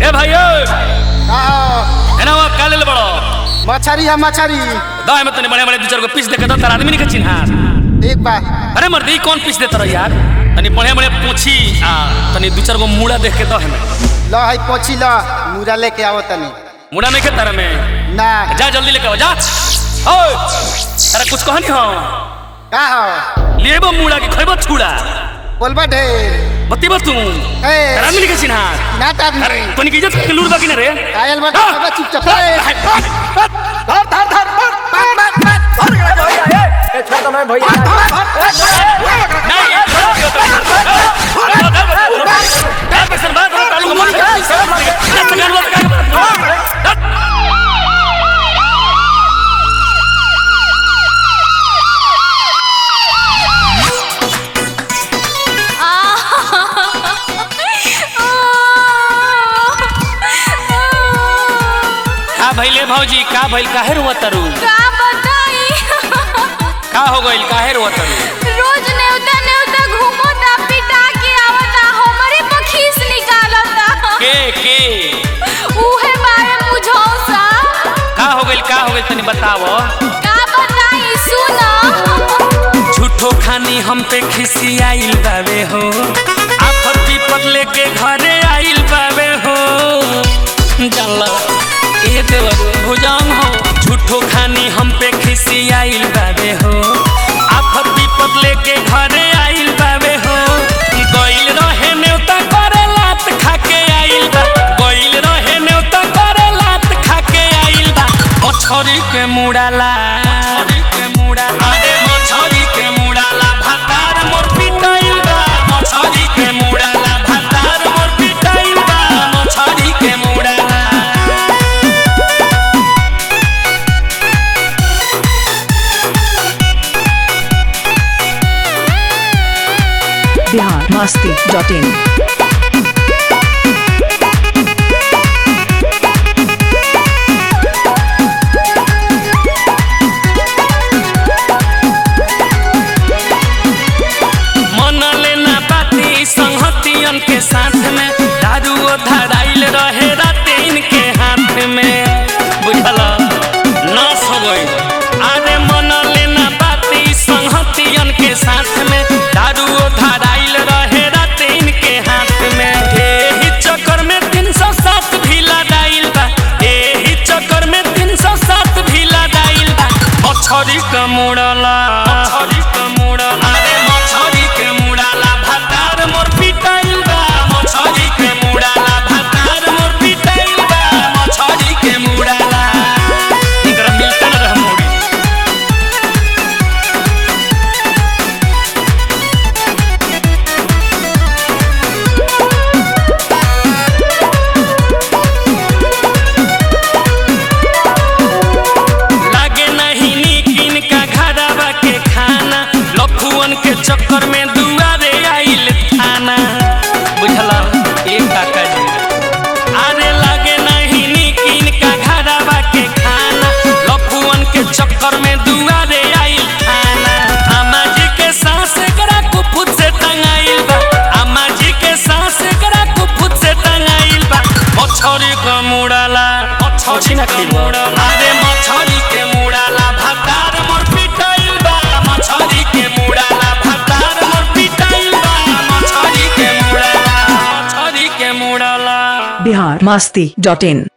ए भाई ए का हो? एना वो काले ले बड़ो मछरी है मछरी दाए में तने बड़े बड़े दो चार गो पीस दे के दो तार आदमी नहीं के चिन्हा एक बा अरे मर्दी कौन पीस देता रहो यार तनी बड़े बड़े पूछी आ तनी दो चार गो मुड़ा देख के दो हमें ल है पोछी ल मुरा लेके आओ तनी मुड़ा नहीं के तारा में ना जा जल्दी लेके आओ जा ओए अरे कुछ कहनी हो का हो लेबो मुड़ा की खइबो छुड़ा बोलबा ढेर बतीबो तू ए तार आदमी नहीं के चिन्हा ना तार अरे तनी की इज्जत के लूर बाकी ना रे आयल बा बाबा चुपचाप ए, धर धर धर धर बात बात बात नहीं यार पैसा बात करो तालू को मारी के गान बात कर का भइले भौजी का भइल काहे रोवत तरू का बताई का हो गइल काहे रोवत तरू रोज नेवता नेवता घूमता पिटा के आवता हमरे पखीस निकालता के के उहे बारे मुझौसा का हो गइल का हो गइल तनी बतावो का बताई सुना झूठो खानी हम पे खिसी आइल बावे हो आफत विपत लेके घरे आइल बावे हो जाला ए देवर भुजांग हो झूठो खानी हम पे खिसी आइल बावे हो आफत विपत लेके घरे आइल बावे हो गइल रहे नेवता करे लात खाके आइल बा गइल रहे नेवता करे लात खाके आइल बा मछरी के मुड़ाला मछरी के मुड़ाला अरे मछरी के मुड़ाला भातार मोर पिटाइल बा मछरी के मुड़ाला भातार मोर पिटाइल बा मछरी के मुड़ाला बिहार मस्ती डॉट इन मन लेना बाती संहतियन के साथ में दारू ओ धराइल रहे राते इनके हाथ में बुझल नाश हो गई अरे मन लेना बाती संहतियन के साथ में दारू ओ धराइल रहे राते इनके हाथ में एही चक्कर में तीन सौ सात भी लदाइल बा एही चक्कर में तीन सौ सात भी लदाइल बा मछरी के मुड़ला मछरी के मुड़ला अरे मछरी के मुड़ाला भातार मोर पिटाइल बा मछरी के मुड़ाला भातार मोर पिटाइल बा मछरी के मुड़ाला इकरा मिलते न रह मोड़ी लागे नहीं नीक इनका घरवा के खाना लफुअन के चक्कर में दुआरे आइल थाना बुझला एक काका जी अरे लागे नहीं नीक इनका घरवा के खाना लफुअन के चक्कर में दुआरे आइल थाना अम्मा जी के सांस करा कुफुत से टंगाइल बा अम्मा जी के सांस करा कुफुत से टंगाइल बा मछरी के मुड़ाला मछरी के मुड़ाला अरे मछरी के मुड़ाला भातार मोर पिटाइल बा मछरी के मुड़ाला भातार मोर पिटाइल बा मछरी के मुड़ाला मछरी के मुड़ाला बिहार मस्ती डॉट इन